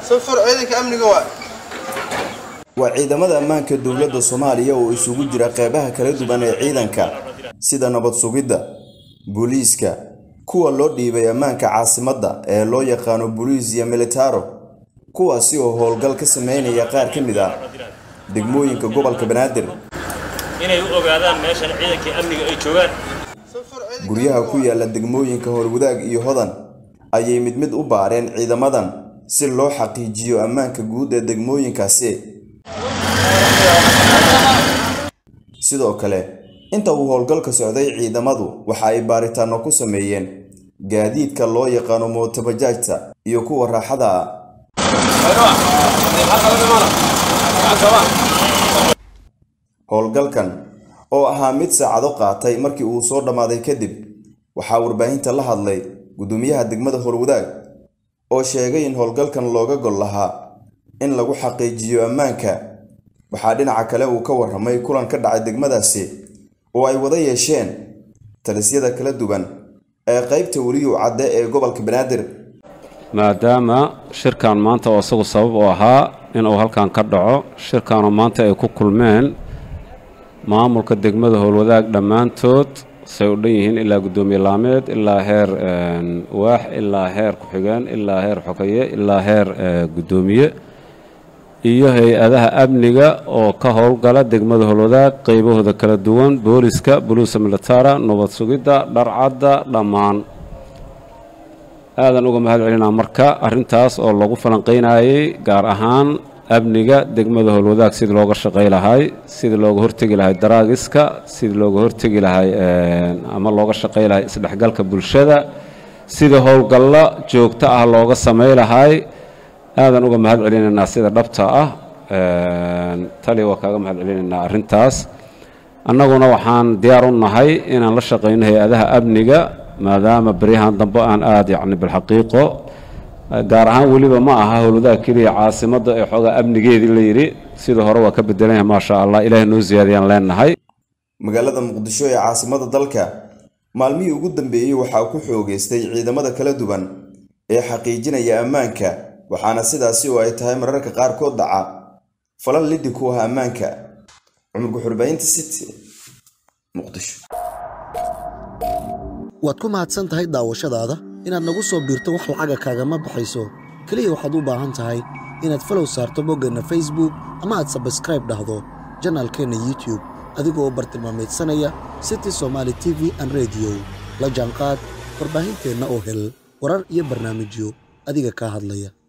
safar ciidanka amniga waa waa ciidamada ammaanka dowladda soomaaliya oo isugu jira qeybaha kala duwan ee ciidanka sida nabad sugidda booliiska kuwa loo dhiibay ammaanka caasimadda ee loo yaqaano boliis iyo militaro kuwaasi oo howlgal ka sameynaya qaar ka mid ah degmooyinka gobolka banaadir inay u ogaadaan meeshan ciidankii amniga ay joogaan guryaha ku yaala degmooyinka howlwadaag iyo hodan ayay mid mid u baareen ciidamadan si loo xaqiijiyo ammaanka guud ee degmooyinkaasi sidoo kale inta uu howlgalka socday ciidamadu waxa ay baaritaano ku sameeyeen gaadiidka loo yaqaano mootobajaajta iyo kuwa raaxada ah howlgalkan oo ahaa mid saacado qaatay markii uu soo dhammaaday kadib waxaa warbaahinta la hadlay gudoomiyaha degmada howlwadaag oo sheegay in howlgalkan looga gol lahaa in lagu xaqiijiyo ammaanka waxaa dhinaca kale uu ka warramay kulan ka dhacay degmadaasi oo ay wada yeesheen talisyada kala duwan ee qaybta weliyu cadde ee gobolka banaadir maadaama shirkan maanta oo isagu sabab u ahaa inuu halkan ka dhaco shirkanoo maanta ay ku kulmeen maamulka degmada howlwadaag dhammaantood say u dhan yihiin ilaa guddoomiye laameed ilaa heer waax ilaa heer ku-xigeen ilaa heer xogeeye ilaa heer guddoomiye iyo hay-adaha amniga oo ka howlgala degmada howlwadaag qaybahooda kala duwan booliska buluusa militara nabad sugidda dharcadda dhammaan aadan uga mahad celinaa marka arrintaas oo lagu falanqaynayay gaar ahaan amniga degmada howlwadaag sidii looga shaqay lahay sidii looga hortegi lahay daraagiska sidii looga hortegi lahay ama looga shaqay lahay isdhexgalka bulshada sidii howlgallo joogto ah looga samay lahay aadan uga mahad celinaynaa sida dhabta ah tali waa kaaga mahad celinaynaa arrintaas annaguna waxaan diyaar u nahay inaan la shaqayno hay-adaha amniga maadaama beryahan dambe aan aada yacni bilxaqiiqo gaar ahaan weliba ma aha howladaha keliya caasimadda ee xoogaa amnigeedii la yidhi sidii hore waa ka bedelanya maasha allah ilaahay noo siyaadiyaan leenahay magaalada muqdisho ee caasimada dalka maalmihii ugu dambeeyey waxaa ku xoogeystay ciidamada kala duwan ee xaqiijinaya ammaanka waxaana sidaasi oo ay tahay mararka qaarkood dhaca falan liddi ku ah ammaanka cumar guxurbaynta city muqdisho waad ku mahadsan tahay daawashadaada inaad nagu soo biirto wax lacaga kaagama baxayso keliya waxaad u baahan tahay inaad falow saarto boggeenna facebook ama aad sabskraib dhahdo janaalkeenna youtube adigoo u bartilmaamaydsanaya city somaali t v an rediyo la jaanqaad warbaahinteenna oo hel warar iyo barnaamijyo adiga kaa hadlaya